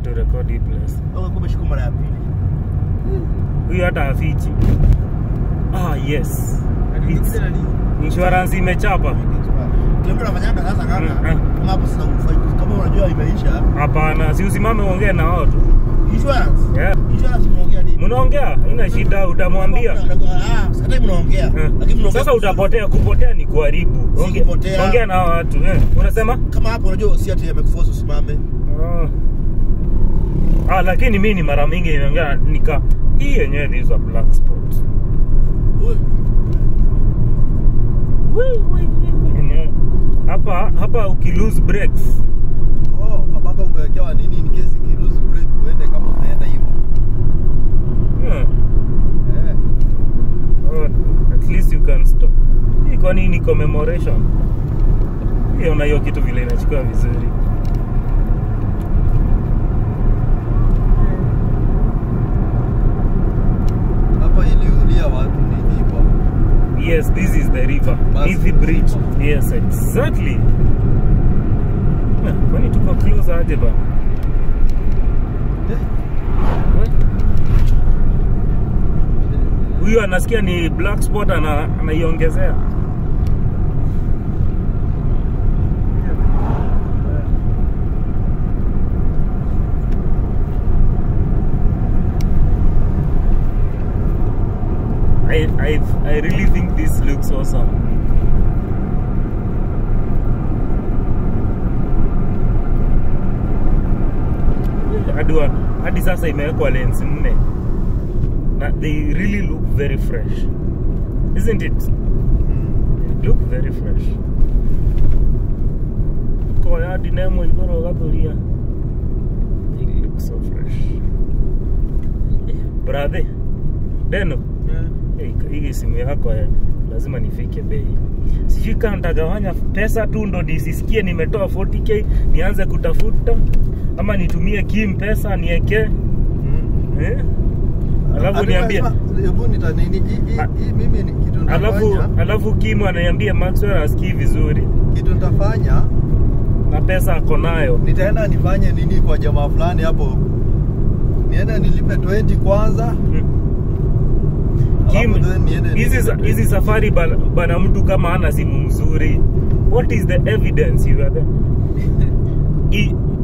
turekodi hii place Au kumbe shiko mara ya pili. huyu hata afichi ah yes It's, insurance imechapa Ndio nafanyanga sasa Mm, kaka. mm. Kama hapo sasa ufight kama unajua imeisha. hapana si usimame uongee na wao tu Insurance. yeah. Insurance mnaongea nini? mnaongea ina shida utamwambia Ah, sasa mnaongea. Eh. Lakini mnaongea sasa utapotea kupotea ni kuharibu Si Onge- kupotea. ongea na hao watu eh. unasema kama hapo unajua si ati amekuforce usimame. Ah. Ah, lakini mi ni mara mingi nimeongea nika hii yenyewe this is a black spot. Ui. Yenyewe. Hapa hapa uki lose brakes. Oh, mpaka umewekewa nini in case ki lose brake uende kama unaenda hivyo. Hmm. Eh. Oh, at least you can stop. Hii kwa nini commemoration? Hiyo na hiyo kitu vile inachukua vizuri. Hapa iliulia watu nini hapa? Yes, this is the river. Basi. Nithi Bridge. Yes, exactly. Ah, Kwani tuko close aje ba? Eh. Huyu anasikia ni black spot ana anaiongezea. I, I, I really think this looks awesome. Hadi wa- hadi sasa imewekwa lens nne na they really look very fresh isn't it They look very fresh koya hadi nemo igoro gathuria they look so fresh brother deno Hey, hii simu yako eh, lazima nifike bei sijui kama nitagawanya pesa tu ndo nisisikie nimetoa 40k nianze kutafuta ama nitumie kim pesa niekee Mm. eh? alafu Hadi niambie unasema, Hebu nita nini hii- hii Ah. hii mimi ni kitu alafu nitafanya. alafu kim ananiambia maxwell asikii vizuri Kitu nitafanya na pesa ako nayo nitaenda nifanye nini kwa jamaa fulani hapo. Niende nilipe 20 kwanza. Mm. Kim, Alafu then niende hizi nilipe hizi 20. safari bana, bana mtu kama ana simu mzuri what is the evidence you are there I,